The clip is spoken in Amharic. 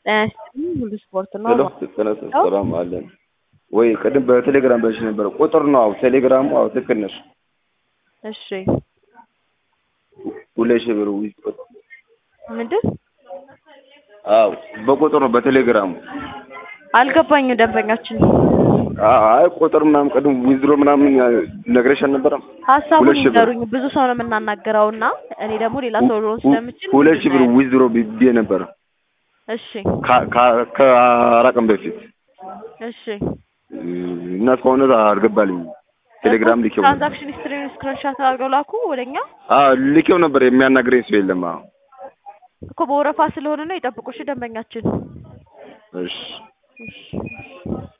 ጤና ይስጥልኝ ሁሉ ስፖርት ነው። ሄሎ ጤና ሰላም አለን ወይ? ቅድም በቴሌግራም በልሽ ነበረ ቁጥር ነው። አዎ ቴሌግራሙ አዎ ትክክል ነሽ። እሺ ሁለት ሺህ ብር ዊዝ ምንድን አዎ በቁጥር ነው በቴሌግራሙ። አልገባኝም ደንበኛችን አይ ቁጥር ምናምን ቅድም ዊዝድሮ ምናምን ነግረሽ አልነበረም? ሀሳቡን ሁለት ሺህ ብር ይንገሩኝ። ብዙ ሰው ነው የምናናገረው እና እኔ ደግሞ ሌላ ሰው ሊሆን ስለምችል ሁለት ሺህ ብር ምንድን ነው ዊዝድሮ ብዬ ነበረ እሺ ከ- ከ- ከአራት ቀን በፊት እሺ እና እስካሁን ድረስ አልገባልኝም። ቴሌግራም ልኬው ነበር። ትራንዛክሽን ሂስትሪን ስክሪንሻት አድርገው ላኩ ወደኛ አዎ ልኬው ነበር። የሚያናግረኝ ሰው የለም። አዎ እኮ በወረፋ ስለሆነ ነው። ይጠብቁ እሺ ደንበኛችን እሺ እሺ